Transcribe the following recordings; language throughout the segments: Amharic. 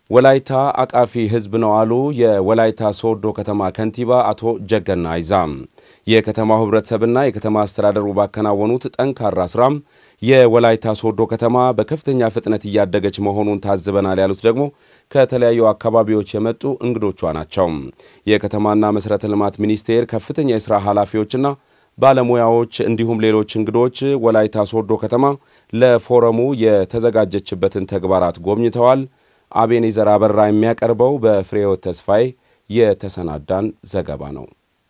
ወላይታ አቃፊ ሕዝብ ነው አሉ የወላይታ ሶዶ ከተማ ከንቲባ አቶ ጀገና አይዛም። የከተማው ህብረተሰብና የከተማ አስተዳደሩ ባከናወኑት ጠንካራ ስራም የወላይታ ሶዶ ከተማ በከፍተኛ ፍጥነት እያደገች መሆኑን ታዝበናል ያሉት ደግሞ ከተለያዩ አካባቢዎች የመጡ እንግዶቿ ናቸው። የከተማና መሠረተ ልማት ሚኒስቴር ከፍተኛ የሥራ ኃላፊዎችና ባለሙያዎች እንዲሁም ሌሎች እንግዶች ወላይታ ሶዶ ከተማ ለፎረሙ የተዘጋጀችበትን ተግባራት ጎብኝተዋል። አቤኔዘር አበራ የሚያቀርበው በፍሬሕይወት ተስፋዬ የተሰናዳን ዘገባ ነው።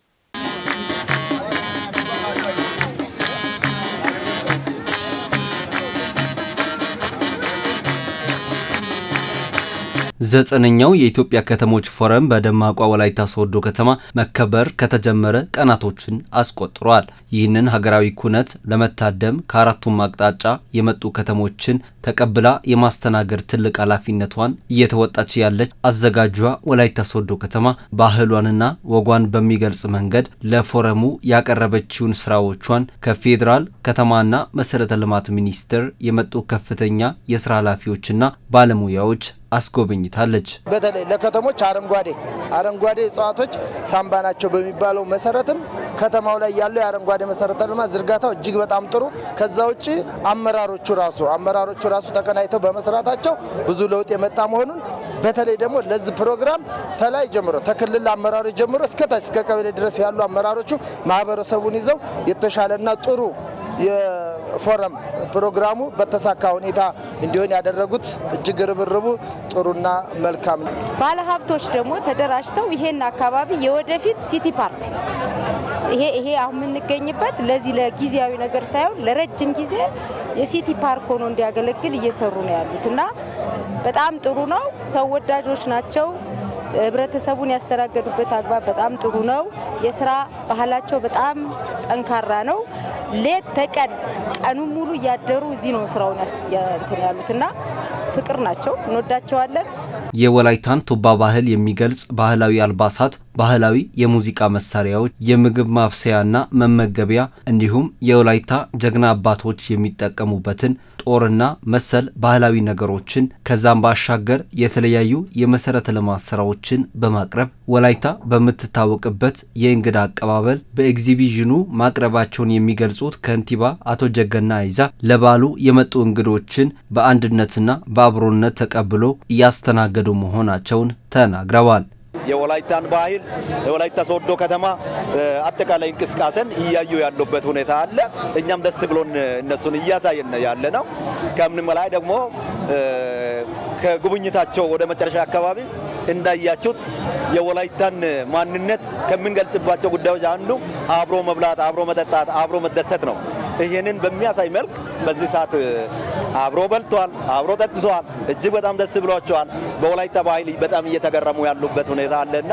ዘጠነኛው የኢትዮጵያ ከተሞች ፎረም በደማቋ ወላይታ ሶዶ ከተማ መከበር ከተጀመረ ቀናቶችን አስቆጥሯል። ይህንን ሀገራዊ ኩነት ለመታደም ከአራቱም አቅጣጫ የመጡ ከተሞችን ተቀብላ የማስተናገድ ትልቅ ኃላፊነቷን እየተወጣች ያለች አዘጋጇ ወላይታ ሶዶ ከተማ ባህሏንና ወጓን በሚገልጽ መንገድ ለፎረሙ ያቀረበችውን ስራዎቿን ከፌዴራል ከተማና መሰረተ ልማት ሚኒስቴር የመጡ ከፍተኛ የስራ ኃላፊዎችና ባለሙያዎች አስጎብኝታለች። በተለይ ለከተሞች አረንጓዴ አረንጓዴ እጽዋቶች ሳምባ ናቸው በሚባለው መሰረትም ከተማው ላይ ያለው የአረንጓዴ መሰረተ ልማት ዝርጋታው እጅግ በጣም ጥሩ። ከዛ ውጭ አመራሮቹ ራሱ አመራሮቹ ራሱ ተቀናይተው በመስራታቸው ብዙ ለውጥ የመጣ መሆኑን በተለይ ደግሞ ለዚህ ፕሮግራም ተላይ ጀምሮ ተክልል አመራሮች ጀምሮ እስከታች እስከ ቀበሌ ድረስ ያሉ አመራሮቹ ማህበረሰቡን ይዘው የተሻለና ጥሩ የፎረም ፕሮግራሙ በተሳካ ሁኔታ እንዲሆን ያደረጉት እጅግ ርብርቡ ጥሩና መልካም ነው። ባለሀብቶች ደግሞ ተደራጅተው ይሄን አካባቢ የወደፊት ሲቲ ፓርክ ይሄ ይሄ አሁን የምንገኝበት ለዚህ ለጊዜያዊ ነገር ሳይሆን ለረጅም ጊዜ የሲቲ ፓርክ ሆኖ እንዲያገለግል እየሰሩ ነው ያሉት እና በጣም ጥሩ ነው። ሰው ወዳጆች ናቸው። ህብረተሰቡን ያስተናገዱበት አግባብ በጣም ጥሩ ነው። የስራ ባህላቸው በጣም ጠንካራ ነው። ሌት ተቀን ቀኑን ሙሉ እያደሩ እዚህ ነው ስራውን እንትን ያሉትና ፍቅር ናቸው። እንወዳቸዋለን። የወላይታን ቱባ ባህል የሚገልጽ ባህላዊ አልባሳት፣ ባህላዊ የሙዚቃ መሳሪያዎች፣ የምግብ ማብሰያና መመገቢያ እንዲሁም የወላይታ ጀግና አባቶች የሚጠቀሙበትን ጦርና መሰል ባህላዊ ነገሮችን ከዛም ባሻገር የተለያዩ የመሰረተ ልማት ስራዎችን በማቅረብ ወላይታ በምትታወቅበት የእንግዳ አቀባበል በኤግዚቢዥኑ ማቅረባቸውን የሚገልጹት ከንቲባ አቶ ጀገና አይዛ ለበዓሉ የመጡ እንግዶችን በአንድነትና በአብሮነት ተቀብሎ እያስተናገዱ መሆናቸውን ተናግረዋል። የወላይታን ባህል የወላይታ ሶዶ ከተማ አጠቃላይ እንቅስቃሴን እያዩ ያሉበት ሁኔታ አለ። እኛም ደስ ብሎን እነሱን እያሳየን ያለ ነው። ከምንም በላይ ደግሞ ከጉብኝታቸው ወደ መጨረሻ አካባቢ እንዳያችሁት የወላይታን ማንነት ከምንገልጽባቸው ጉዳዮች አንዱ አብሮ መብላት፣ አብሮ መጠጣት፣ አብሮ መደሰት ነው። ይህንን በሚያሳይ መልክ በዚህ ሰዓት አብሮ በልቷል፣ አብሮ ጠጥቷል። እጅግ በጣም ደስ ብሏቸዋል። በወላይታ ባህል በጣም እየተገረሙ ያሉበት ሁኔታ አለና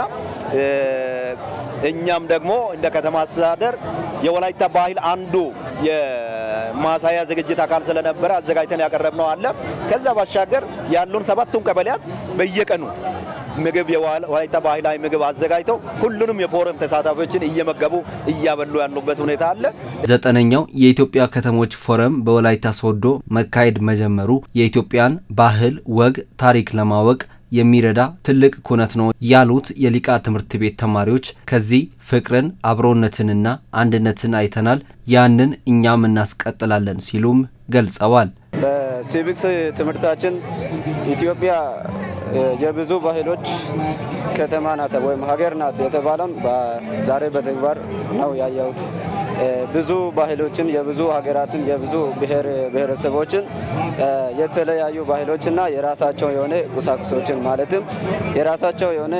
እኛም ደግሞ እንደ ከተማ አስተዳደር የወላይታ ባህል አንዱ የማሳያ ዝግጅት አካል ስለነበረ አዘጋጅተን ያቀረብነው አለ። ከዛ ባሻገር ያሉን ሰባቱን ቀበሌያት በየቀኑ ምግብ የወላይታ ባህላዊ ምግብ አዘጋጅተው ሁሉንም የፎረም ተሳታፊዎችን እየመገቡ እያበሉ ያሉበት ሁኔታ አለ። ዘጠነኛው የኢትዮጵያ ከተሞች ፎረም በወላይታ ሶዶ መካሄድ መጀመሩ የኢትዮጵያን ባህል፣ ወግ፣ ታሪክ ለማወቅ የሚረዳ ትልቅ ኩነት ነው ያሉት የሊቃ ትምህርት ቤት ተማሪዎች ከዚህ ፍቅርን አብሮነትንና አንድነትን አይተናል፣ ያንን እኛም እናስቀጥላለን ሲሉም ገልጸዋል። በሲቪክስ ትምህርታችን ኢትዮጵያ የብዙ ባህሎች ከተማ ናት ወይም ሀገር ናት የተባለውን ዛሬ በተግባር ነው ያየሁት። ብዙ ባህሎችን የብዙ ሀገራትን የብዙ ብሔር ብሔረሰቦችን የተለያዩ ባህሎችና የራሳቸው የሆነ ቁሳቁሶችን ማለትም የራሳቸው የሆነ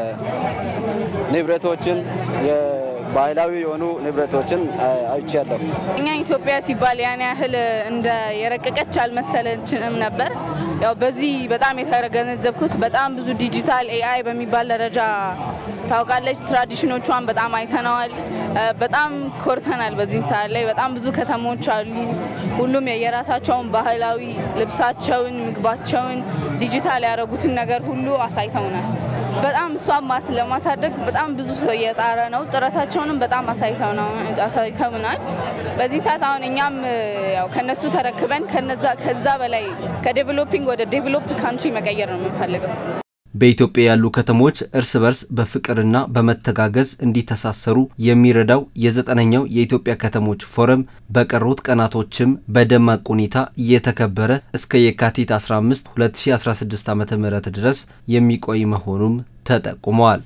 ንብረቶችን ባህላዊ የሆኑ ንብረቶችን አይቻለሁ። እኛ ኢትዮጵያ ሲባል ያን ያህል እንደ የረቀቀች አልመሰለችንም ነበር። ያው በዚህ በጣም የተገነዘብኩት በጣም ብዙ ዲጂታል ኤአይ በሚባል ደረጃ ታውቃለች። ትራዲሽኖቿን በጣም አይተነዋል። በጣም ኮርተናል። በዚህ ሰዓት ላይ በጣም ብዙ ከተሞች አሉ። ሁሉም የራሳቸውን ባህላዊ ልብሳቸውን፣ ምግባቸውን ዲጂታል ያደረጉትን ነገር ሁሉ አሳይተውናል። በጣም እሷን ማስ ለማሳደግ በጣም ብዙ ሰው እየጣረ ነው። ጥረታቸውንም በጣም አሳይተውናል። በዚህ ሰዓት አሁን እኛም ያው ከነሱ ተረክበን ከነዛ ከዛ በላይ ከዴቨሎፒንግ ወደ ዴቨሎፕድ ካንትሪ መቀየር ነው የምንፈልገው። በኢትዮጵያ ያሉ ከተሞች እርስ በርስ በፍቅርና በመተጋገዝ እንዲተሳሰሩ የሚረዳው የዘጠነኛው የኢትዮጵያ ከተሞች ፎረም በቀሩት ቀናቶችም በደማቅ ሁኔታ እየተከበረ እስከ የካቲት 15 2016 ዓ.ም ድረስ የሚቆይ መሆኑም ተጠቁመዋል።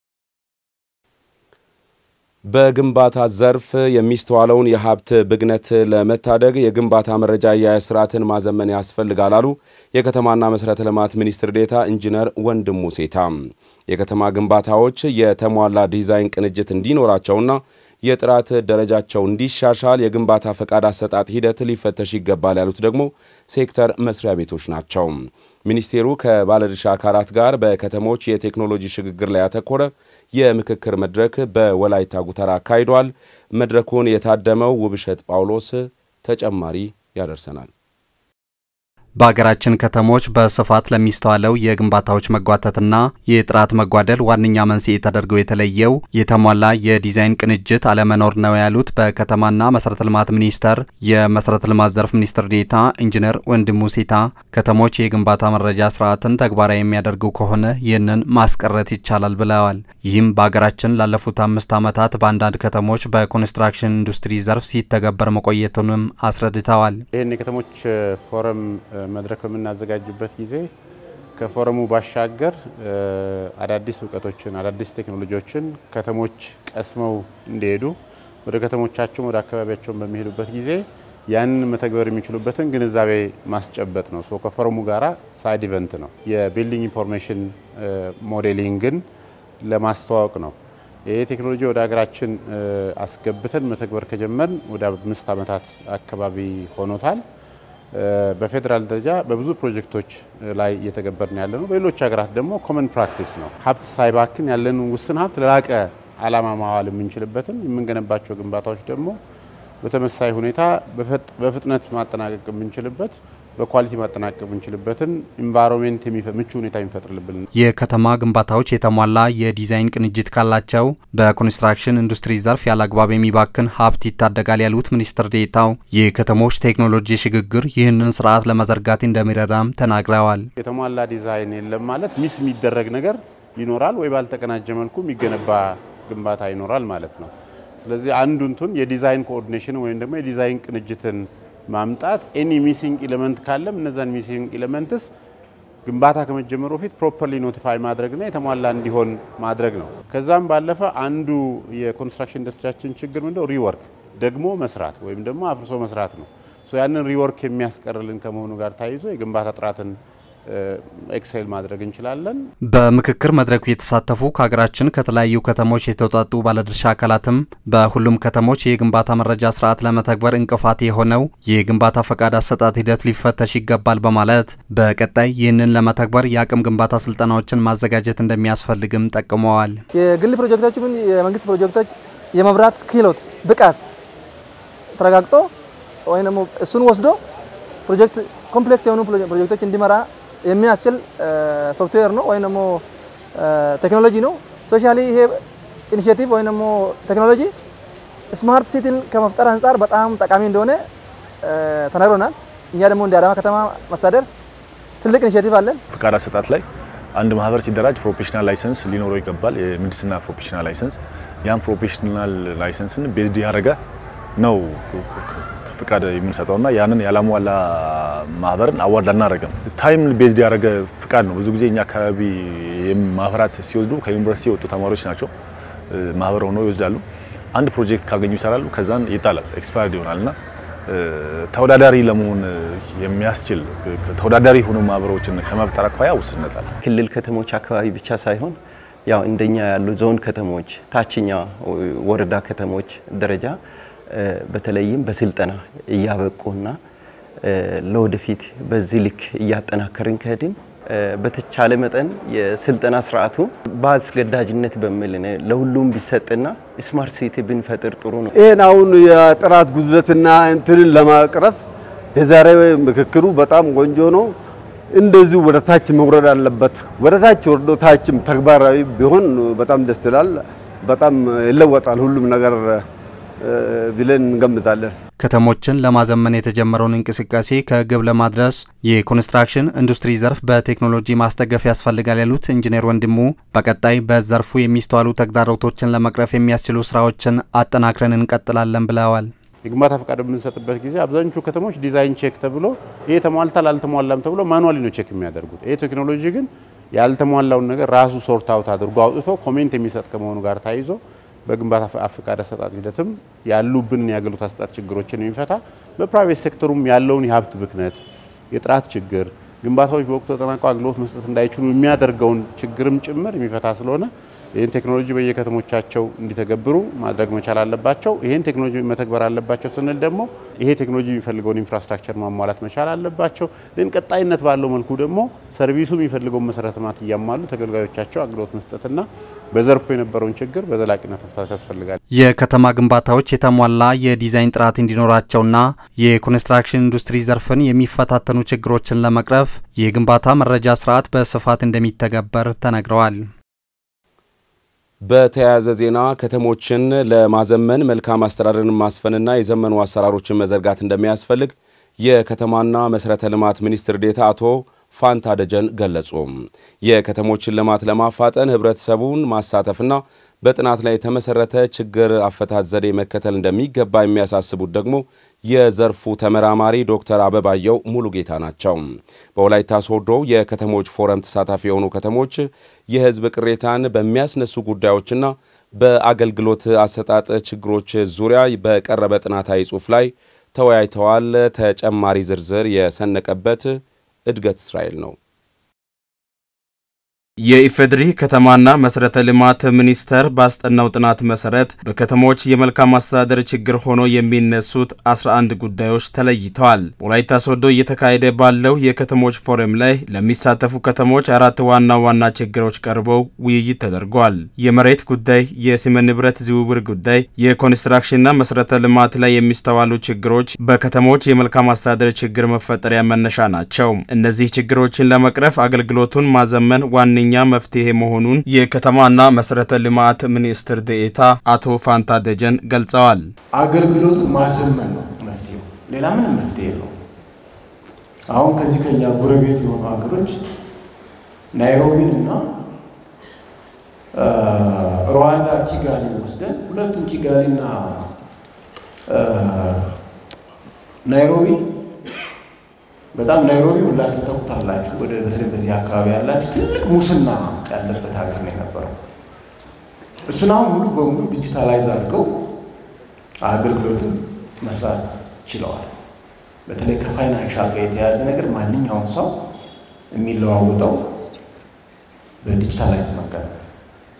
በግንባታ ዘርፍ የሚስተዋለውን የሀብት ብግነት ለመታደግ የግንባታ መረጃ አያያዝ ስርዓትን ማዘመን ያስፈልጋል አሉ የከተማና መሠረተ ልማት ሚኒስትር ዴኤታ ኢንጂነር ወንድሙ ሴታ። የከተማ ግንባታዎች የተሟላ ዲዛይን ቅንጅት እንዲኖራቸውና የጥራት ደረጃቸው እንዲሻሻል የግንባታ ፈቃድ አሰጣጥ ሂደት ሊፈተሽ ይገባል ያሉት ደግሞ ሴክተር መስሪያ ቤቶች ናቸው። ሚኒስቴሩ ከባለድርሻ አካላት ጋር በከተሞች የቴክኖሎጂ ሽግግር ላይ ያተኮረ የምክክር መድረክ በወላይታ ጉተራ አካሂዷል። መድረኩን የታደመው ውብሸት ጳውሎስ ተጨማሪ ያደርሰናል። በሀገራችን ከተሞች በስፋት ለሚስተዋለው የግንባታዎች መጓተትና የጥራት መጓደል ዋነኛ መንስኤ ተደርገው የተለየው የተሟላ የዲዛይን ቅንጅት አለመኖር ነው ያሉት በከተማና መሰረተ ልማት ሚኒስቴር የመሰረተ ልማት ዘርፍ ሚኒስትር ዴኤታ ኢንጂነር ወንድሙ ሴታ ከተሞች የግንባታ መረጃ ስርዓትን ተግባራዊ የሚያደርጉ ከሆነ ይህንን ማስቀረት ይቻላል ብለዋል። ይህም በሀገራችን ላለፉት አምስት ዓመታት በአንዳንድ ከተሞች በኮንስትራክሽን ኢንዱስትሪ ዘርፍ ሲተገበር መቆየቱንም አስረድተዋል። ይህን የከተሞች ፎረም መድረክ በምናዘጋጅበት ጊዜ ከፎረሙ ባሻገር አዳዲስ እውቀቶችን አዳዲስ ቴክኖሎጂዎችን ከተሞች ቀስመው እንዲሄዱ ወደ ከተሞቻቸውን ወደ አካባቢያቸውን በሚሄዱበት ጊዜ ያንን መተግበር የሚችሉበትን ግንዛቤ ማስጨበጥ ነው። ሶ ከፎረሙ ጋራ ሳይድ ኢቨንት ነው። የቢልዲንግ ኢንፎርሜሽን ሞዴሊንግን ለማስተዋወቅ ነው። ይህ ቴክኖሎጂ ወደ ሀገራችን አስገብተን መተግበር ከጀመርን ወደ አምስት ዓመታት አካባቢ ሆኖታል። በፌዴራል ደረጃ በብዙ ፕሮጀክቶች ላይ እየተገበርን ያለ ነው። በሌሎች ሀገራት ደግሞ ኮመን ፕራክቲስ ነው። ሀብት ሳይባክን ያለን ውስን ሀብት ለላቀ ዓላማ ማዋል የምንችልበትን የምንገነባቸው ግንባታዎች ደግሞ በተመሳሳይ ሁኔታ በፍጥነት ማጠናቀቅ የምንችልበት በኳሊቲ ማጠናቀቅ የምንችልበትን ኢንቫይሮንሜንት ምቹ ሁኔታ የሚፈጥርልብን የከተማ ግንባታዎች የተሟላ የዲዛይን ቅንጅት ካላቸው በኮንስትራክሽን ኢንዱስትሪ ዘርፍ ያለ አግባብ የሚባክን ሀብት ይታደጋል ያሉት ሚኒስትር ዴኤታው የከተሞች ቴክኖሎጂ ሽግግር ይህንን ስርዓት ለመዘርጋት እንደሚረዳም ተናግረዋል። የተሟላ ዲዛይን የለም ማለት ሚስ የሚደረግ ነገር ይኖራል ወይ ባልተቀናጀ መልኩ የሚገነባ ግንባታ ይኖራል ማለት ነው። ስለዚህ አንዱ እንትን የዲዛይን ኮኦርዲኔሽን ወይም ደግሞ የዲዛይን ቅንጅትን ማምጣት ኤኒ ሚሲንግ ኢሌመንት ካለም እነዛን ሚሲንግ ኢሌመንትስ ግንባታ ከመጀመሩ በፊት ፕሮፐርሊ ኖቲፋይ ማድረግና የተሟላ እንዲሆን ማድረግ ነው። ከዛም ባለፈ አንዱ የኮንስትራክሽን ኢንዱስትሪያችን ችግር ምንድነው? ሪወርክ ደግሞ መስራት ወይም ደግሞ አፍርሶ መስራት ነው። ያንን ሪወርክ የሚያስቀርልን ከመሆኑ ጋር ተያይዞ የግንባታ ጥራትን ኤክሴል ማድረግ እንችላለን። በምክክር መድረኩ የተሳተፉ ከሀገራችን ከተለያዩ ከተሞች የተውጣጡ ባለድርሻ አካላትም በሁሉም ከተሞች የግንባታ መረጃ ስርዓት ለመተግበር እንቅፋት የሆነው የግንባታ ፈቃድ አሰጣጥ ሂደት ሊፈተሽ ይገባል በማለት በቀጣይ ይህንን ለመተግበር የአቅም ግንባታ ስልጠናዎችን ማዘጋጀት እንደሚያስፈልግም ጠቅመዋል። የግል ፕሮጀክቶች ምን የመንግስት ፕሮጀክቶች የመብራት ክህሎት ብቃት ተረጋግጦ ወይም ደግሞ እሱን ወስዶ ፕሮጀክት ኮምፕሌክስ የሆኑ ፕሮጀክቶች እንዲመራ የሚያስችል ሶፍትዌር ነው ወይም ደግሞ ቴክኖሎጂ ነው። ስፔሻሊ ይሄ ኢኒሼቲቭ ወይም ደግሞ ቴክኖሎጂ ስማርት ሲቲን ከመፍጠር አንጻር በጣም ጠቃሚ እንደሆነ ተነግሮናል። እኛ ደግሞ እንደ አዳማ ከተማ መስተዳደር ትልቅ ኢኒሼቲቭ አለን። ፍቃድ አሰጣጥ ላይ አንድ ማህበር ሲደራጅ ፕሮፌሽናል ላይሰንስ ሊኖረው ይገባል። የምህንድስና ፕሮፌሽናል ላይሰንስ ያን ፕሮፌሽናል ላይሰንስን ቤዝድ ያደረገ ነው ፍቃድ የምንሰጠውና ያንን ያላሟላ ማህበርን አዋርድ አናደርግም። ታይም ቤዝድ ያደረገ ፍቃድ ነው። ብዙ ጊዜ እኛ አካባቢ ማህበራት ሲወስዱ ከዩኒቨርሲቲ የወጡ ተማሪዎች ናቸው ማህበር ሆነው ይወስዳሉ። አንድ ፕሮጀክት ካገኙ ይሰራሉ፣ ከዛን ይጣላል፣ ኤክስፓየርድ ይሆናልና ተወዳዳሪ ለመሆን የሚያስችል ተወዳዳሪ የሆኑ ማህበሮችን ከመፍጠር አኳያ ውስንነት አለ። ክልል ከተሞች አካባቢ ብቻ ሳይሆን ያው እንደኛ ያሉ ዞን ከተሞች፣ ታችኛ ወረዳ ከተሞች ደረጃ በተለይም በስልጠና እያበቁና ለወደፊት በዚህ ልክ እያጠናከርን ከሄድን በተቻለ መጠን የስልጠና ስርዓቱ በአስገዳጅነት በሚል ለሁሉም ቢሰጥና ስማርት ሲቲ ብንፈጥር ጥሩ ነው። ይህን አሁን የጥራት ጉድለትና እንትንን ለማቅረፍ የዛሬ ምክክሩ በጣም ቆንጆ ነው። እንደዚሁ ወደ ታች መውረድ አለበት። ወደ ታች ወርዶ ታችም ተግባራዊ ቢሆን በጣም ደስ ይላል። በጣም ይለወጣል ሁሉም ነገር ብለን እንገምታለን። ከተሞችን ለማዘመን የተጀመረውን እንቅስቃሴ ከግብ ለማድረስ የኮንስትራክሽን ኢንዱስትሪ ዘርፍ በቴክኖሎጂ ማስደገፍ ያስፈልጋል ያሉት ኢንጂነር ወንድሙ በቀጣይ በዘርፉ የሚስተዋሉ ተግዳሮቶችን ለመቅረፍ የሚያስችሉ ስራዎችን አጠናክረን እንቀጥላለን ብለዋል። የግንባታ ፈቃድ በምንሰጥበት ጊዜ አብዛኞቹ ከተሞች ዲዛይን ቼክ ተብሎ ይሄ ተሟልታል አልተሟላም ተብሎ ማኑዋሊ ነው ቼክ የሚያደርጉት። ይሄ ቴክኖሎጂ ግን ያልተሟላውን ነገር ራሱ ሶርት አውት አድርጎ አውጥቶ ኮሜንት የሚሰጥ ከመሆኑ ጋር ተያይዞ በግንባታ ፈቃድ አሰጣጥ ሂደትም ያሉብንን የአገልግሎት አሰጣጥ ችግሮችን የሚፈታ በፕራይቬት ሴክተሩም ያለውን የሀብት ብክነት፣ የጥራት ችግር፣ ግንባታዎች በወቅቱ ተጠናቀው አገልግሎት መስጠት እንዳይችሉ የሚያደርገውን ችግርም ጭምር የሚፈታ ስለሆነ ይህን ቴክኖሎጂ በየከተሞቻቸው እንዲተገብሩ ማድረግ መቻል አለባቸው። ይህን ቴክኖሎጂ መተግበር አለባቸው ስንል ደግሞ ይሄ ቴክኖሎጂ የሚፈልገውን ኢንፍራስትራክቸር ማሟላት መቻል አለባቸው። ግን ቀጣይነት ባለው መልኩ ደግሞ ሰርቪሱ የሚፈልገውን መሰረተ ልማት እያሟሉ ተገልጋዮቻቸው አገልግሎት መስጠትና በዘርፉ የነበረውን ችግር በዘላቂነት መፍታት ያስፈልጋል። የከተማ ግንባታዎች የተሟላ የዲዛይን ጥራት እንዲኖራቸውና የኮንስትራክሽን ኢንዱስትሪ ዘርፍን የሚፈታተኑ ችግሮችን ለመቅረፍ የግንባታ መረጃ ስርዓት በስፋት እንደሚተገበር ተነግረዋል። በተያያዘ ዜና ከተሞችን ለማዘመን መልካም አስተዳደርን ማስፈንና የዘመኑ አሰራሮችን መዘርጋት እንደሚያስፈልግ የከተማና መሠረተ ልማት ሚኒስትር ዴኤታ አቶ ፋንታ ደጀን ገለጹ። የከተሞችን ልማት ለማፋጠን ህብረተሰቡን ማሳተፍና በጥናት ላይ የተመሰረተ ችግር አፈታት ዘዴ መከተል እንደሚገባ የሚያሳስቡት ደግሞ የዘርፉ ተመራማሪ ዶክተር አበባየው ሙሉጌታ ናቸው። በወላይታ ሶዶ የከተሞች ፎረም ተሳታፊ የሆኑ ከተሞች የህዝብ ቅሬታን በሚያስነሱ ጉዳዮችና በአገልግሎት አሰጣጥ ችግሮች ዙሪያ በቀረበ ጥናታዊ ጽሑፍ ላይ ተወያይተዋል። ተጨማሪ ዝርዝር የሰነቀበት እድገት እስራኤል ነው። የኢፌድሪ ከተማና መሰረተ ልማት ሚኒስቴር ባስጠናው ጥናት መሰረት በከተሞች የመልካም አስተዳደር ችግር ሆኖ የሚነሱት 11 ጉዳዮች ተለይተዋል። በወላይታ ሶዶ እየተካሄደ ባለው የከተሞች ፎረም ላይ ለሚሳተፉ ከተሞች አራት ዋና ዋና ችግሮች ቀርበው ውይይት ተደርጓል። የመሬት ጉዳይ፣ የስነ ንብረት ዝውውር ጉዳይ፣ የኮንስትራክሽንና መሰረተ ልማት ላይ የሚስተዋሉ ችግሮች በከተሞች የመልካም አስተዳደር ችግር መፈጠሪያ መነሻ ናቸው። እነዚህ ችግሮችን ለመቅረፍ አገልግሎቱን ማዘመን ዋነኛ ኛ መፍትሄ መሆኑን የከተማና መሰረተ ልማት ሚኒስትር ዴኤታ አቶ ፋንታ ደጀን ገልጸዋል። አገልግሎቱ ማዘመን ነው መፍትሄው፣ ሌላ ምንም መፍትሄ ነው። አሁን ከዚህ ከኛ ጎረቤት የሆኑ ሀገሮች ናይሮቢን እና ሩዋንዳ ኪጋሊ ወስደን ሁለቱም ኪጋሊና ናይሮቢ በጣም ናይሮቢ ሁላችሁ ታውቁታላችሁ። ወደ በተለይ በዚህ አካባቢ ያላችሁ ትልቅ ሙስና ያለበት ሀገር ነው የነበረው። እሱን አሁን ሙሉ በሙሉ ዲጂታላይዝ አድርገው አገልግሎትን መስራት ችለዋል። በተለይ ከፋይናንሻል ጋር የተያያዘ ነገር ማንኛውም ሰው የሚለዋወጠው በዲጂታላይዝ መንገድ ነው።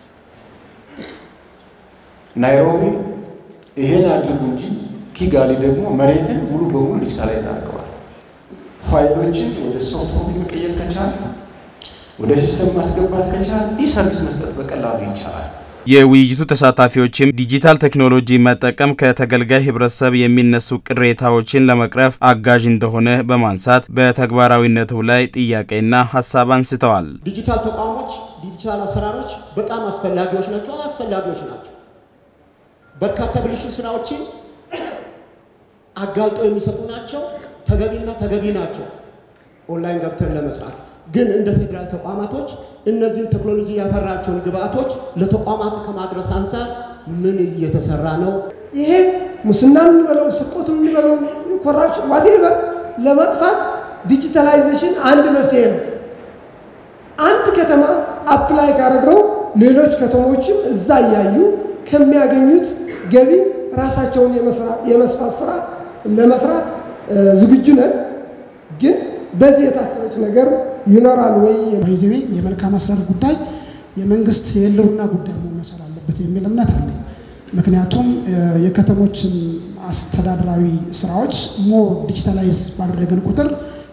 ናይሮቢ ይሄን አድርጉ እንጂ ኪጋሊ ደግሞ መሬትን ሙሉ በሙሉ ዲጂታላይዝ አድርገዋል። ፋይሎችን ወደ ሶፍትዌር መቀየር ከቻል ወደ ሲስተም ማስገባት ከቻል ኢ ሰርቪስ መስጠት በቀላሉ ይቻላል። የውይይቱ ተሳታፊዎችም ዲጂታል ቴክኖሎጂ መጠቀም ከተገልጋይ ህብረተሰብ የሚነሱ ቅሬታዎችን ለመቅረፍ አጋዥ እንደሆነ በማንሳት በተግባራዊነቱ ላይ ጥያቄና ሀሳብ አንስተዋል። ዲጂታል ተቋሞች፣ ዲጂታል አሰራሮች በጣም አስፈላጊዎች ናቸው አስፈላጊዎች ናቸው። በርካታ ብልሽት ስራዎችን አጋልጠው የሚሰጡ ናቸው። ተገቢና ተገቢ ናቸው። ኦንላይን ገብተን ለመስራት ግን እንደ ፌዴራል ተቋማቶች እነዚህን ቴክኖሎጂ ያፈራቸውን ግብአቶች ለተቋማት ከማድረስ አንጻር ምን እየተሰራ ነው? ይሄ ሙስና የምንበለው ስርቆት የምንበለው ኮራፕሽን ዋቴቨር ለማጥፋት ዲጂታላይዜሽን አንድ መፍትሄ ነው። አንድ ከተማ አፕላይ ካደረገው ሌሎች ከተሞችም እዛ እያዩ ከሚያገኙት ገቢ ራሳቸውን የመስፋት ስራ ለመስራት ዝግጁ ነን። ግን በዚህ የታሰበች ነገር ይኖራል ወይ? ባይዘዌ የመልካም አስተዳደር ጉዳይ የመንግስት የህልውና ጉዳይ መሆን መቻል አለበት የሚል እምነት አለኝ። ምክንያቱም የከተሞችን አስተዳደራዊ ስራዎች ሞር ዲጂታላይዝ ባደረግን ቁጥር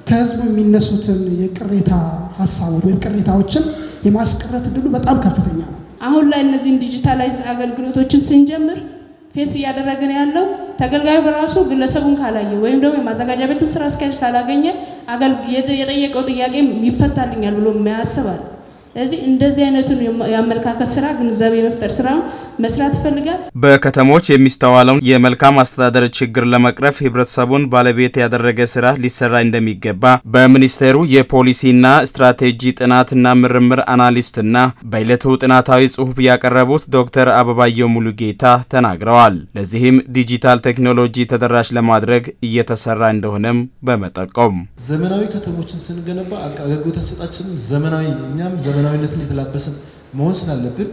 ከህዝቡ የሚነሱትን የቅሬታ ሀሳቦች ወይም ቅሬታዎችን የማስቀረት እድሉ በጣም ከፍተኛ ነው። አሁን ላይ እነዚህን ዲጂታላይዝ አገልግሎቶችን ስንጀምር ፌስ እያደረግን ያለው ተገልጋዩ በራሱ ግለሰቡን ካላየ ወይም ደግሞ የማዘጋጃ ቤቱን ስራ አስኪያጅ ካላገኘ የጠየቀው ጥያቄ ይፈታልኛል ብሎ የማያስባል። ስለዚህ እንደዚህ አይነቱን የአመለካከት ስራ ግንዛቤ የመፍጠር ስራ መስራት ይፈልጋል። በከተሞች የሚስተዋለውን የመልካም አስተዳደር ችግር ለመቅረፍ ህብረተሰቡን ባለቤት ያደረገ ስራ ሊሰራ እንደሚገባ በሚኒስቴሩ የፖሊሲና ስትራቴጂ ጥናትና ምርምር አናሊስትና በዕለቱ ጥናታዊ ጽሑፍ ያቀረቡት ዶክተር አበባየው ሙሉጌታ ተናግረዋል። ለዚህም ዲጂታል ቴክኖሎጂ ተደራሽ ለማድረግ እየተሰራ እንደሆነም በመጠቆም ዘመናዊ ከተሞችን ስንገነባ አገልግሎት አሰጣችንም ዘመናዊ እኛም ዘመናዊነትን የተላበስን መሆን ስላለብን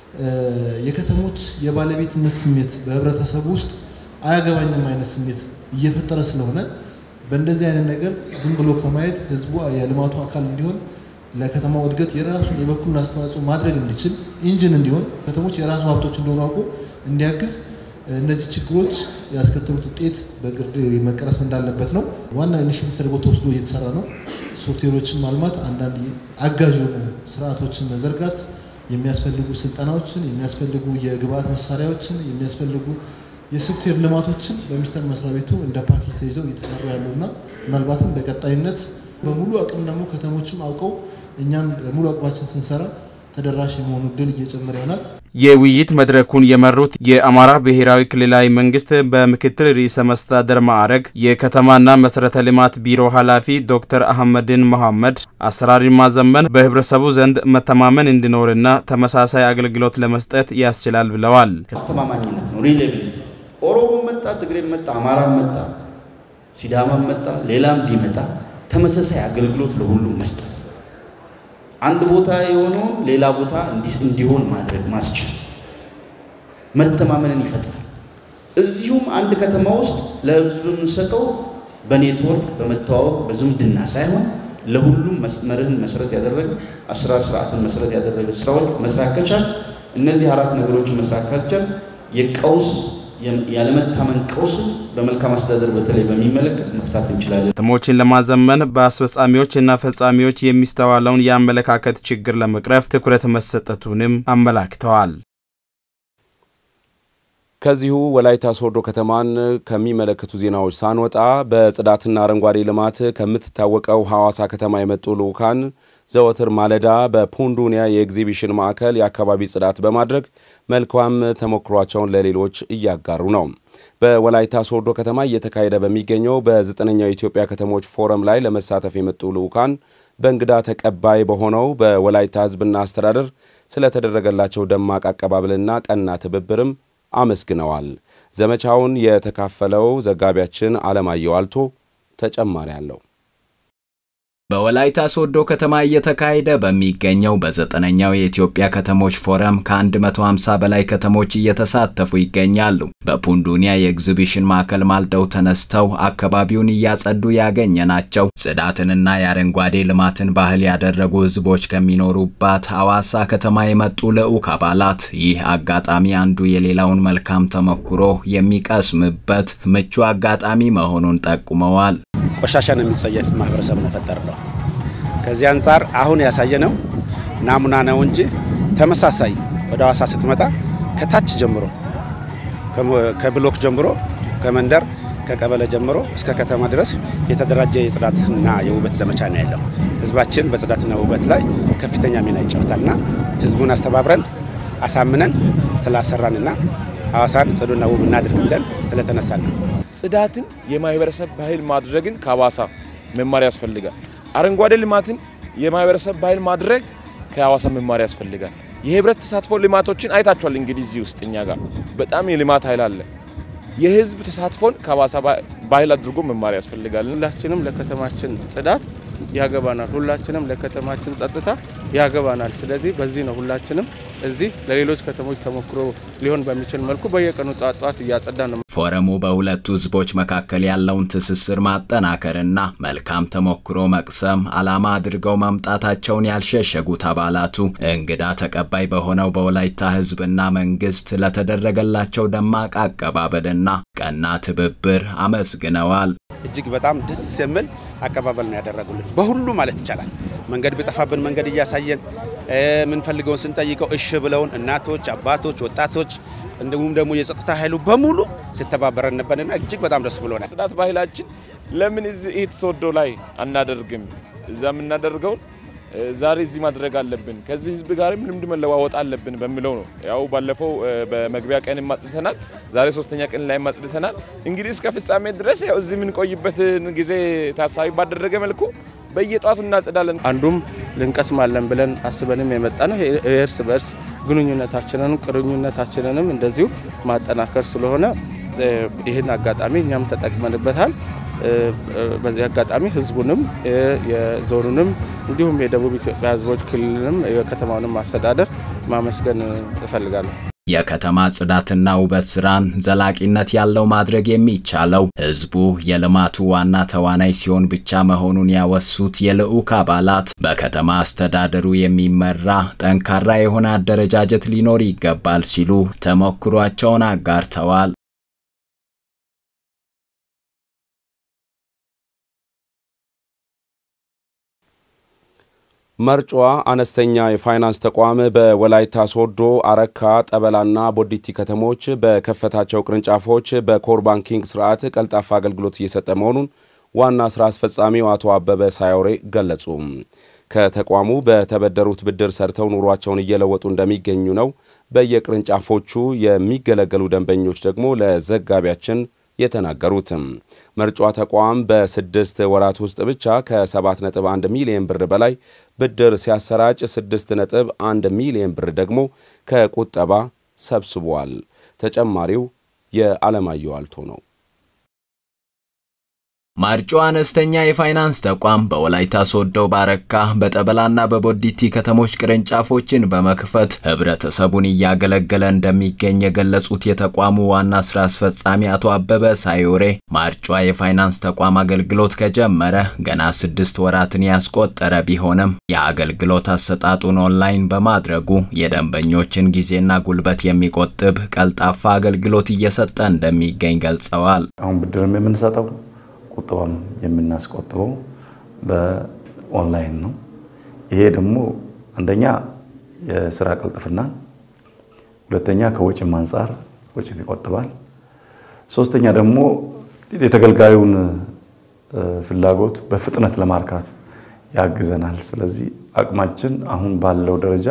የከተሞች የባለቤትነት ስሜት በህብረተሰቡ ውስጥ አያገባኝም አይነት ስሜት እየፈጠረ ስለሆነ በእንደዚህ አይነት ነገር ዝም ብሎ ከማየት ህዝቡ የልማቱ አካል እንዲሆን ለከተማው እድገት የራሱን የበኩሉን አስተዋጽኦ ማድረግ እንዲችል ኢንጂን እንዲሆን ከተሞች የራሱ ሀብቶች እንደሆኑ አውቆ እንዲያግዝ እነዚህ ችግሮች ያስከተሉት ውጤት በቅርብ መቀረፍ እንዳለበት ነው። ዋና ኢኒሽቲቭ ተደርጎ ተወስዶ እየተሰራ ነው። ሶፍትዌሮችን ማልማት፣ አንዳንድ አጋዥ የሆኑ ስርዓቶችን መዘርጋት የሚያስፈልጉ ስልጠናዎችን፣ የሚያስፈልጉ የግብአት መሳሪያዎችን፣ የሚያስፈልጉ የሶፍትዌር ልማቶችን በሚኒስቴር መስሪያ ቤቱ እንደ ፓኬጅ ተይዘው እየተሰሩ ያሉና ምናልባትም በቀጣይነት በሙሉ አቅም ደግሞ ከተሞችም አውቀው እኛም ሙሉ አቅማችን ስንሰራ ተደራሽ የመሆኑ እድል እየጨመረ ይሆናል። የውይይት መድረኩን የመሩት የአማራ ብሔራዊ ክልላዊ መንግስት በምክትል ርዕሰ መስተዳደር ማዕረግ የከተማና መሰረተ ልማት ቢሮ ኃላፊ ዶክተር አህመድን መሐመድ አሰራርን ማዘመን በህብረተሰቡ ዘንድ መተማመን እንዲኖርና ተመሳሳይ አገልግሎት ለመስጠት ያስችላል ብለዋል። አስተማማኝነት ነው፣ ሪሌቢሊቲ። ኦሮሞ መጣ፣ ትግሬ መጣ፣ አማራም መጣ፣ ሲዳማም መጣ፣ ሌላም ቢመጣ ተመሳሳይ አገልግሎት ለሁሉም መስጠት አንድ ቦታ የሆነውን ሌላ ቦታ እንዲሆን ማድረግ ማስችል መተማመንን ይፈጥራል። እዚሁም አንድ ከተማ ውስጥ ለህዝብ የምንሰጠው በኔትወርክ በመተዋወቅ በዝምድና ሳይሆን ለሁሉም መርህን መሰረት ያደረገ አሰራር ስርዓትን መሰረት ያደረገ ስራዎች መስራት ከቻል እነዚህ አራት ነገሮች መስራት ካልቻል የቀውስ ያለመታመን ቀውስ በመልካም አስተዳደር በተለይ በሚመለከት መፍታት እንችላለን። ከተሞችን ለማዘመን በአስፈጻሚዎችና ፈጻሚዎች የሚስተዋለውን የአመለካከት ችግር ለመቅረፍ ትኩረት መሰጠቱንም አመላክተዋል። ከዚሁ ወላይታ ሶዶ ከተማን ከሚመለከቱ ዜናዎች ሳንወጣ በጽዳትና አረንጓዴ ልማት ከምትታወቀው ሐዋሳ ከተማ የመጡ ልዑካን ዘወትር ማለዳ በፑንዱኒያ የኤግዚቢሽን ማዕከል የአካባቢ ጽዳት በማድረግ መልካም ተሞክሯቸውን ለሌሎች እያጋሩ ነው። በወላይታ ሶዶ ከተማ እየተካሄደ በሚገኘው በዘጠነኛው የኢትዮጵያ ከተሞች ፎረም ላይ ለመሳተፍ የመጡ ልዑካን በእንግዳ ተቀባይ በሆነው በወላይታ ሕዝብና አስተዳደር ስለተደረገላቸው ደማቅ አቀባበልና ቀና ትብብርም አመስግነዋል። ዘመቻውን የተካፈለው ዘጋቢያችን አለማየሁ አልቶ ተጨማሪ አለው። በወላይታ ሶዶ ከተማ እየተካሄደ በሚገኘው በዘጠነኛው የኢትዮጵያ ከተሞች ፎረም ከ150 በላይ ከተሞች እየተሳተፉ ይገኛሉ። በፑንዱኒያ የኤግዚቢሽን ማዕከል ማልደው ተነስተው አካባቢውን እያጸዱ ያገኘናቸው ጽዳትንና የአረንጓዴ ልማትን ባህል ያደረጉ ህዝቦች ከሚኖሩባት ሐዋሳ ከተማ የመጡ ልዑክ አባላት ይህ አጋጣሚ አንዱ የሌላውን መልካም ተሞክሮ የሚቀስምበት ምቹ አጋጣሚ መሆኑን ጠቁመዋል። ቆሻሻን የሚጸየፍ ማህበረሰብ ነው ፈጠር ነው። ከዚህ አንጻር አሁን ያሳየነው ናሙና ነው እንጂ ተመሳሳይ ወደ ሐዋሳ ስትመጣ ከታች ጀምሮ ከብሎክ ጀምሮ ከመንደር ከቀበሌ ጀምሮ እስከ ከተማ ድረስ የተደራጀ የጽዳትና የውበት ዘመቻ ነው ያለው። ህዝባችን በጽዳትና ውበት ላይ ከፍተኛ ሚና ይጫወታልና ህዝቡን አስተባብረን አሳምነን ስላሰራንና ሐዋሳን ጽዱና ውብ እናድርግ ብለን ስለተነሳን ነው። ጽዳትን የማህበረሰብ ባህል ማድረግን ከሐዋሳ መማር ያስፈልጋል። አረንጓዴ ልማትን የማህበረሰብ ባህል ማድረግ ከሐዋሳ መማር ያስፈልጋል። የህብረት ተሳትፎ ልማቶችን አይታችኋል። እንግዲህ እዚህ ውስጥ እኛ ጋር በጣም የልማት ኃይል አለ። የህዝብ ተሳትፎን ከሐዋሳ ባህል አድርጎ መማር ያስፈልጋል። ሁላችንም ለከተማችን ጽዳት ያገባናል። ሁላችንም ለከተማችን ጸጥታ ያገባናል። ስለዚህ በዚህ ነው ሁላችንም እዚህ ለሌሎች ከተሞች ተሞክሮ ሊሆን በሚችል መልኩ በየቀኑ ጧት ጧት እያጸዳ ነው። ፎረሙ በሁለቱ ህዝቦች መካከል ያለውን ትስስር ማጠናከርና መልካም ተሞክሮ መቅሰም ዓላማ አድርገው መምጣታቸውን ያልሸሸጉት አባላቱ እንግዳ ተቀባይ በሆነው በወላይታ ህዝብና መንግስት ለተደረገላቸው ደማቅ አቀባበልና ቀና ትብብር አመስግነዋል። እጅግ በጣም ደስ የሚል አቀባበል ነው ያደረጉልን በሁሉ ማለት ይቻላል። መንገድ ቢጠፋብን መንገድ እያሳየን የምንፈልገውን ስንጠይቀው እሺ ብለውን እናቶች፣ አባቶች፣ ወጣቶች እንዲሁም ደግሞ የጸጥታ ኃይሉ በሙሉ ሲተባበረን ነበርና እጅግ በጣም ደስ ብሎናል። ጽዳት ባህላችን ለምን እዚህ ኢት ሶዶ ላይ አናደርግም? እዛ የምናደርገውን ዛሬ እዚህ ማድረግ አለብን፣ ከዚህ ህዝብ ጋር ልምድ መለዋወጥ አለብን በሚለው ነው። ያው ባለፈው በመግቢያ ቀን ማጽድተናል፣ ዛሬ ሶስተኛ ቀን ላይ ማጽድተናል። እንግዲህ እስከ ፍጻሜ ድረስ ያው እዚህ የምንቆይበትን ጊዜ ታሳቢ ባደረገ መልኩ በየጧቱ እናጽዳለን። አንዱም ልንቀስማለን ብለን አስበንም የመጣ ነው የእርስ በእርስ ግንኙነታችንንም ቅርኙነታችንንም እንደዚሁ ማጠናከር ስለሆነ ይህን አጋጣሚ እኛም ተጠቅመንበታል። በዚህ አጋጣሚ ህዝቡንም የዞኑንም እንዲሁም የደቡብ ኢትዮጵያ ህዝቦች ክልልንም የከተማውንም አስተዳደር ማመስገን እፈልጋለሁ። የከተማ ጽዳትና ውበት ስራን ዘላቂነት ያለው ማድረግ የሚቻለው ህዝቡ የልማቱ ዋና ተዋናይ ሲሆን ብቻ መሆኑን ያወሱት የልዑክ አባላት በከተማ አስተዳደሩ የሚመራ ጠንካራ የሆነ አደረጃጀት ሊኖር ይገባል ሲሉ ተሞክሯቸውን አጋርተዋል። መርጫዋ አነስተኛ የፋይናንስ ተቋም በወላይታ ሶዶ፣ አረካ፣ ጠበላና ቦዲቲ ከተሞች በከፈታቸው ቅርንጫፎች በኮር ባንኪንግ ስርዓት ቀልጣፋ አገልግሎት እየሰጠ መሆኑን ዋና ስራ አስፈጻሚው አቶ አበበ ሳዮሬ ገለጹ። ከተቋሙ በተበደሩት ብድር ሰርተው ኑሯቸውን እየለወጡ እንደሚገኙ ነው በየቅርንጫፎቹ የሚገለገሉ ደንበኞች ደግሞ ለዘጋቢያችን የተናገሩትም መርጫ ተቋም በስድስት ወራት ውስጥ ብቻ ከ7.1 ሚሊዮን ብር በላይ ብድር ሲያሰራጭ 6.1 ሚሊዮን ብር ደግሞ ከቁጠባ ሰብስቧል። ተጨማሪው የዓለማየሁ አልቶ ነው። ማርጮ አነስተኛ የፋይናንስ ተቋም በወላይታ ሶዶ፣ ባረካ፣ በጠበላና በቦዲቲ ከተሞች ቅርንጫፎችን በመክፈት ህብረተሰቡን እያገለገለ እንደሚገኝ የገለጹት የተቋሙ ዋና ስራ አስፈጻሚ አቶ አበበ ሳዮሬ ማርጯ የፋይናንስ ተቋም አገልግሎት ከጀመረ ገና ስድስት ወራትን ያስቆጠረ ቢሆንም የአገልግሎት አሰጣጡን ኦንላይን በማድረጉ የደንበኞችን ጊዜና ጉልበት የሚቆጥብ ቀልጣፋ አገልግሎት እየሰጠ እንደሚገኝ ገልጸዋል። አሁን ብድርም የምንሰጠው ቁጠባም የምናስቆጥበው በኦንላይን ነው። ይሄ ደግሞ አንደኛ የስራ ቅልጥፍናን፣ ሁለተኛ ከወጪም አንጻር ወጪን ይቆጥባል፣ ሶስተኛ ደግሞ የተገልጋዩን ፍላጎት በፍጥነት ለማርካት ያግዘናል። ስለዚህ አቅማችን አሁን ባለው ደረጃ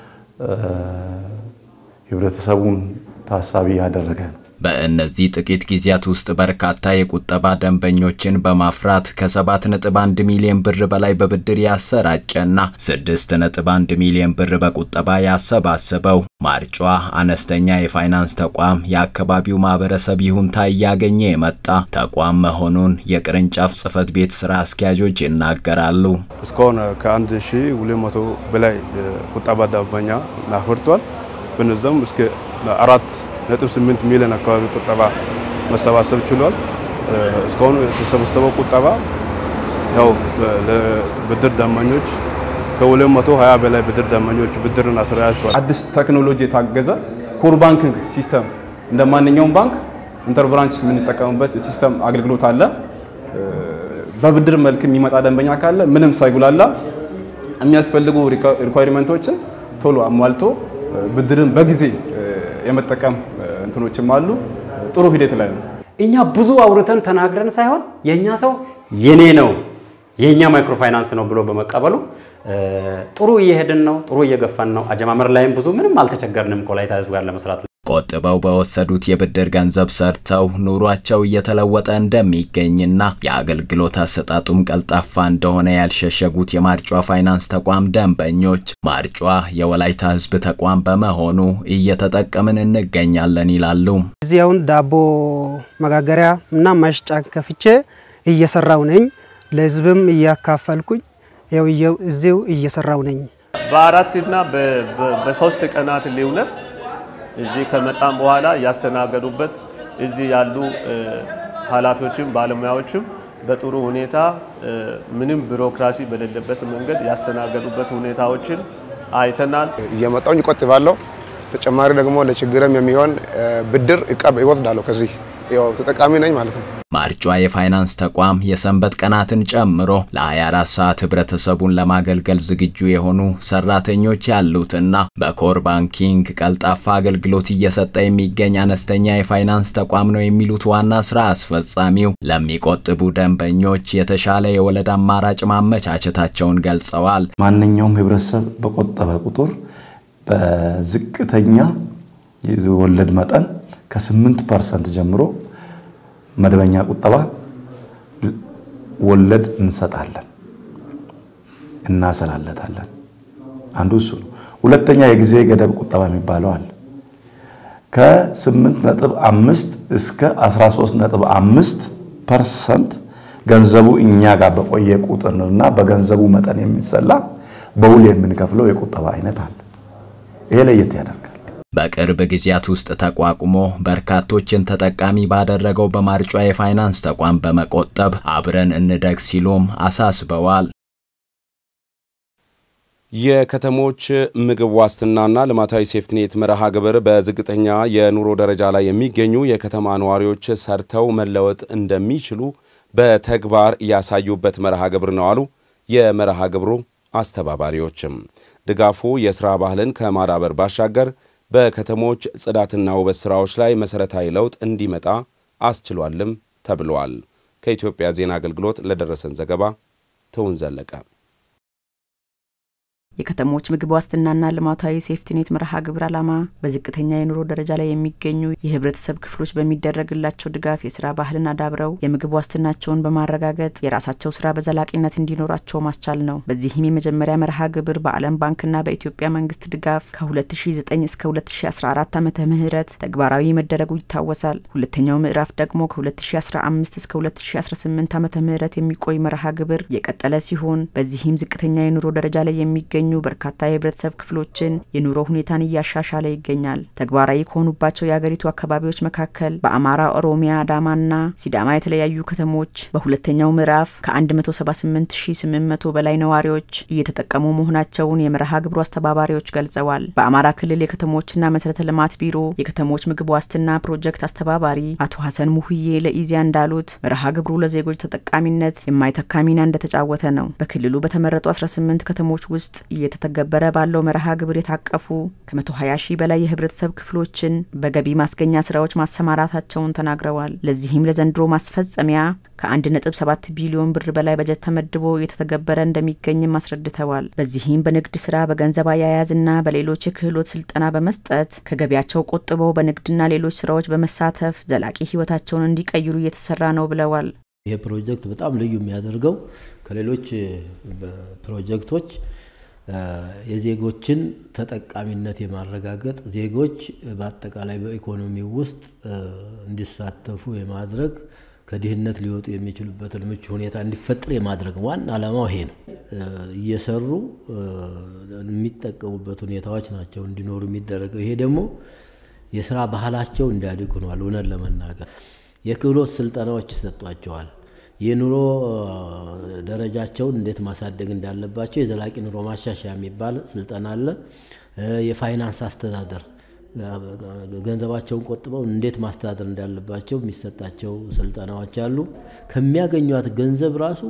ህብረተሰቡን ታሳቢ ያደረገ ነው። በእነዚህ ጥቂት ጊዜያት ውስጥ በርካታ የቁጠባ ደንበኞችን በማፍራት ከ7.1 ሚሊዮን ብር በላይ በብድር ያሰራጨና 6.1 ሚሊዮን ብር በቁጠባ ያሰባሰበው ማርጯ አነስተኛ የፋይናንስ ተቋም የአካባቢው ማህበረሰብ ይሁንታ እያገኘ የመጣ ተቋም መሆኑን የቅርንጫፍ ጽህፈት ቤት ስራ አስኪያጆች ይናገራሉ። እስካሁን ከ1200 በላይ ቁጠባ ደንበኛ አፍርቷል። በነዛም እስከ አራት ነጥብ ስምንት ሚሊዮን አካባቢ ቁጠባ መሰባሰብ ችሏል። እስካሁን የተሰበሰበው ቁጠባ ያው ለብድር ደንበኞች ከ220 በላይ ብድር ደንበኞች ብድርን አስረያቸዋል። አዲስ ቴክኖሎጂ የታገዘ ኮር ባንኪንግ ሲስተም እንደ ማንኛውም ባንክ ኢንተር ብራንች የምንጠቀምበት ሲስተም አገልግሎት አለ። በብድር መልክ የሚመጣ ደንበኛ ካለ ምንም ሳይጉላላ የሚያስፈልጉ ሪኳይርመንቶችን ቶሎ አሟልቶ ብድርን በጊዜ የመጠቀም እንትኖችም አሉ። ጥሩ ሂደት ላይ ነው። እኛ ብዙ አውርተን ተናግረን ሳይሆን የእኛ ሰው የኔ ነው የእኛ ማይክሮ ፋይናንስ ነው ብሎ በመቀበሉ ጥሩ እየሄድን ነው፣ ጥሩ እየገፋን ነው። አጀማመር ላይም ብዙ ምንም አልተቸገርንም ከወላይታ ህዝብ ጋር ለመስራት። ቆጥበው በወሰዱት የብድር ገንዘብ ሰርተው ኑሯቸው እየተለወጠ እንደሚገኝና የአገልግሎት አሰጣጡም ቀልጣፋ እንደሆነ ያልሸሸጉት የማርጯ ፋይናንስ ተቋም ደንበኞች ማርጯ የወላይታ ህዝብ ተቋም በመሆኑ እየተጠቀምን እንገኛለን ይላሉ። እዚህ አሁን ዳቦ መጋገሪያ እና ማሽጫ ከፍቼ እየሰራው ነኝ። ለህዝብም እያካፈልኩኝ ያው እዚው እየሰራው ነኝ። በአራትና በሶስት ቀናት ልዩነት እዚህ ከመጣም በኋላ ያስተናገዱበት እዚህ ያሉ ኃላፊዎችም ባለሙያዎችም በጥሩ ሁኔታ ምንም ቢሮክራሲ በሌለበት መንገድ ያስተናገዱበት ሁኔታዎችን አይተናል። እየመጣውኝ እቆጥባለሁ። ተጨማሪ ደግሞ ለችግርም የሚሆን ብድር እቀብ ይወስዳለሁ። ከዚህ ያው ተጠቃሚ ነኝ ማለት ነው። ማርጯ የፋይናንስ ተቋም የሰንበት ቀናትን ጨምሮ ለ24 ሰዓት ህብረተሰቡን ለማገልገል ዝግጁ የሆኑ ሰራተኞች ያሉትና በኮር ባንኪንግ ቀልጣፋ አገልግሎት እየሰጠ የሚገኝ አነስተኛ የፋይናንስ ተቋም ነው የሚሉት ዋና ስራ አስፈጻሚው ለሚቆጥቡ ደንበኞች የተሻለ የወለድ አማራጭ ማመቻቸታቸውን ገልጸዋል። ማንኛውም ህብረተሰብ በቆጠበ ቁጥር በዝቅተኛ የወለድ መጠን ከ8 ፐርሰንት ጀምሮ መደበኛ ቁጠባ ወለድ እንሰጣለን፣ እናሰላለታለን። አንዱ እሱ ነው። ሁለተኛ የጊዜ ገደብ ቁጠባ የሚባለው አለ። ከ8.5 እስከ 13.5 ፐርሰንት ገንዘቡ እኛ ጋር በቆየ ቁጥርና በገንዘቡ መጠን የሚሰላ በውል የምንከፍለው የቁጠባ አይነት አለ። ይሄ ለየት ያደርጋል። በቅርብ ጊዜያት ውስጥ ተቋቁሞ በርካቶችን ተጠቃሚ ባደረገው በማርጯ የፋይናንስ ተቋም በመቆጠብ አብረን እንደግ ሲሉም አሳስበዋል። የከተሞች ምግብ ዋስትናና ልማታዊ ሴፍትኔት መርሃ ግብር በዝቅተኛ የኑሮ ደረጃ ላይ የሚገኙ የከተማ ነዋሪዎች ሰርተው መለወጥ እንደሚችሉ በተግባር ያሳዩበት መርሃ ግብር ነው አሉ የመርሃ ግብሩ አስተባባሪዎችም። ድጋፉ የሥራ ባህልን ከማዳበር ባሻገር በከተሞች ጽዳትና ውበት ሥራዎች ላይ መሠረታዊ ለውጥ እንዲመጣ አስችሏልም ተብሏል። ከኢትዮጵያ ዜና አገልግሎት ለደረሰን ዘገባ ትውን ዘለቀ የከተሞች ምግብ ዋስትናና ልማታዊ ሴፍቲኔት መርሃ ግብር ዓላማ በዝቅተኛ የኑሮ ደረጃ ላይ የሚገኙ የህብረተሰብ ክፍሎች በሚደረግላቸው ድጋፍ የስራ ባህልን አዳብረው የምግብ ዋስትናቸውን በማረጋገጥ የራሳቸው ስራ በዘላቂነት እንዲኖራቸው ማስቻል ነው። በዚህም የመጀመሪያ መርሃ ግብር በዓለም ባንክና በኢትዮጵያ መንግስት ድጋፍ ከ2009 እስከ 2014 ዓመተ ምህረት ተግባራዊ መደረጉ ይታወሳል። ሁለተኛው ምዕራፍ ደግሞ ከ2015 እስከ 2018 ዓመተ ምህረት የሚቆይ መርሃ ግብር የቀጠለ ሲሆን በዚህም ዝቅተኛ የኑሮ ደረጃ ላይ የሚገኙ በርካታ የህብረተሰብ ክፍሎችን የኑሮ ሁኔታን እያሻሻለ ይገኛል። ተግባራዊ ከሆኑባቸው የአገሪቱ አካባቢዎች መካከል በአማራ፣ ኦሮሚያ፣ አዳማና ሲዳማ የተለያዩ ከተሞች በሁለተኛው ምዕራፍ ከ178800 በላይ ነዋሪዎች እየተጠቀሙ መሆናቸውን የመርሃ ግብሩ አስተባባሪዎች ገልጸዋል። በአማራ ክልል የከተሞችና መሰረተ ልማት ቢሮ የከተሞች ምግብ ዋስትና ፕሮጀክት አስተባባሪ አቶ ሀሰን ሙህዬ ለኢዚያ እንዳሉት መርሃ ግብሩ ለዜጎች ተጠቃሚነት የማይተካ ሚና እንደተጫወተ ነው። በክልሉ በተመረጡ 18 ከተሞች ውስጥ እየተተገበረ ባለው መርሃ ግብር የታቀፉ ከ120 ሺህ በላይ የህብረተሰብ ክፍሎችን በገቢ ማስገኛ ስራዎች ማሰማራታቸውን ተናግረዋል። ለዚህም ለዘንድሮ ማስፈጸሚያ ከ1.7 ቢሊዮን ብር በላይ በጀት ተመድቦ እየተተገበረ እንደሚገኝም አስረድተዋል። በዚህም በንግድ ስራ፣ በገንዘብ አያያዝና በሌሎች የክህሎት ስልጠና በመስጠት ከገቢያቸው ቆጥበው በንግድና ሌሎች ስራዎች በመሳተፍ ዘላቂ ህይወታቸውን እንዲቀይሩ እየተሰራ ነው ብለዋል። ይህ ፕሮጀክት በጣም ልዩ የሚያደርገው ከሌሎች ፕሮጀክቶች የዜጎችን ተጠቃሚነት የማረጋገጥ ዜጎች በአጠቃላይ በኢኮኖሚ ውስጥ እንዲሳተፉ የማድረግ ከድህነት ሊወጡ የሚችሉበትን ምቹ ሁኔታ እንዲፈጠር የማድረግ ዋና ዓላማው ይሄ ነው። እየሰሩ የሚጠቀሙበት ሁኔታዎች ናቸው እንዲኖሩ የሚደረገው። ይሄ ደግሞ የስራ ባህላቸው እንዲያድግ ሆኗል። እውነት ለመናገር የክህሎት ስልጠናዎች ይሰጧቸዋል። የኑሮ ደረጃቸውን እንዴት ማሳደግ እንዳለባቸው የዘላቂ ኑሮ ማሻሻያ የሚባል ስልጠና አለ። የፋይናንስ አስተዳደር ገንዘባቸውን ቆጥበው እንዴት ማስተዳደር እንዳለባቸው የሚሰጣቸው ስልጠናዎች አሉ። ከሚያገኟት ገንዘብ ራሱ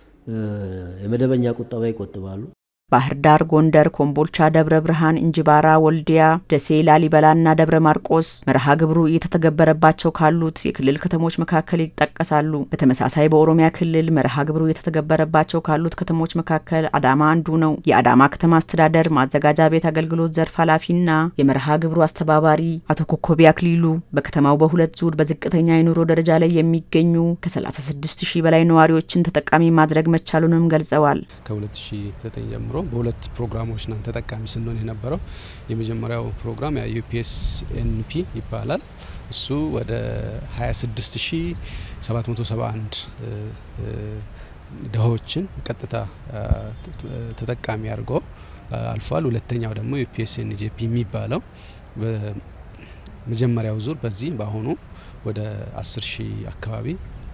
የመደበኛ ቁጠባ ይቆጥባሉ። ባህር ዳር፣ ጎንደር፣ ኮምቦልቻ፣ ደብረ ብርሃን፣ እንጅባራ፣ ወልዲያ፣ ደሴ፣ ላሊበላና ደብረ ማርቆስ መርሃ ግብሩ እየተተገበረባቸው ካሉት የክልል ከተሞች መካከል ይጠቀሳሉ። በተመሳሳይ በኦሮሚያ ክልል መርሃ ግብሩ እየተተገበረባቸው ካሉት ከተሞች መካከል አዳማ አንዱ ነው። የአዳማ ከተማ አስተዳደር ማዘጋጃ ቤት አገልግሎት ዘርፍ ኃላፊና የመርሃ ግብሩ አስተባባሪ አቶ ኮኮቢ አክሊሉ በከተማው በሁለት ዙር በዝቅተኛ የኑሮ ደረጃ ላይ የሚገኙ ከ36 ሺህ በላይ ነዋሪዎችን ተጠቃሚ ማድረግ መቻሉንም ገልጸዋል። ከ2009 ጀምሮ በሁለት ፕሮግራሞች ነን ተጠቃሚ ስንሆን የነበረው። የመጀመሪያው ፕሮግራም ዩፒኤስ ኤንፒ ይባላል። እሱ ወደ 26771 ድሆችን ቀጥታ ተጠቃሚ አድርጎ አልፏል። ሁለተኛው ደግሞ ዩፒኤስ ኤንጄፒ የሚባለው በመጀመሪያው ዙር በዚህ በአሁኑ ወደ 10 ሺህ አካባቢ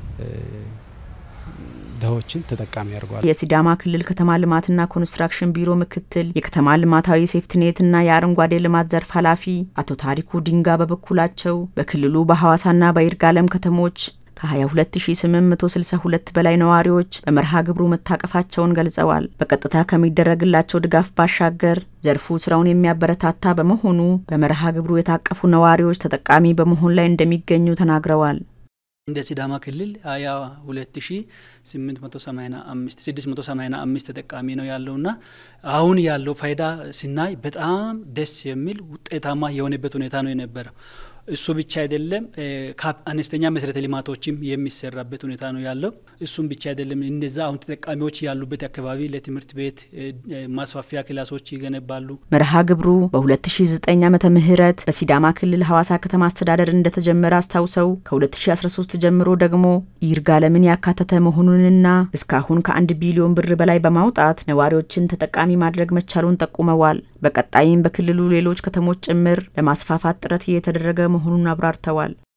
ድሆችን ተጠቃሚ ያደርገዋል። የሲዳማ ክልል ከተማ ልማትና ኮንስትራክሽን ቢሮ ምክትል የከተማ ልማታዊ ሴፍትኔትና የአረንጓዴ ልማት ዘርፍ ኃላፊ አቶ ታሪኩ ዲንጋ በበኩላቸው በክልሉ በሐዋሳና በይርጋለም ከተሞች ከ22862 በላይ ነዋሪዎች በመርሃ ግብሩ መታቀፋቸውን ገልጸዋል። በቀጥታ ከሚደረግላቸው ድጋፍ ባሻገር ዘርፉ ስራውን የሚያበረታታ በመሆኑ በመርሃ ግብሩ የታቀፉ ነዋሪዎች ተጠቃሚ በመሆን ላይ እንደሚገኙ ተናግረዋል። እንደ ሲዳማ ክልል ሀያ ሁለት ሺ ስምንት መቶ ሰማኒያ አምስት ስድስት መቶ ሰማኒያ አምስት ተጠቃሚ ነው ያለውና አሁን ያለው ፋይዳ ስናይ በጣም ደስ የሚል ውጤታማ የሆነበት ሁኔታ ነው የነበረው። እሱ ብቻ አይደለም፣ አነስተኛ መሰረተ ልማቶችም የሚሰራበት ሁኔታ ነው ያለው። እሱም ብቻ አይደለም፣ እነዛ አሁን ተጠቃሚዎች ያሉበት አካባቢ ለትምህርት ቤት ማስፋፊያ ክላሶች ይገነባሉ። መርሃ ግብሩ በ2009 ዓመተ ምህረት በሲዳማ ክልል ሐዋሳ ከተማ አስተዳደር እንደተጀመረ አስታውሰው ከ2013 ጀምሮ ደግሞ ይርጋለምን ያካተተ መሆኑንና እስካሁን ከአንድ ቢሊዮን ብር በላይ በማውጣት ነዋሪዎችን ተጠቃሚ ማድረግ መቻሉን ጠቁመዋል። በቀጣይም በክልሉ ሌሎች ከተሞች ጭምር ለማስፋፋት ጥረት እየተደረገ መሆኑን አብራርተዋል።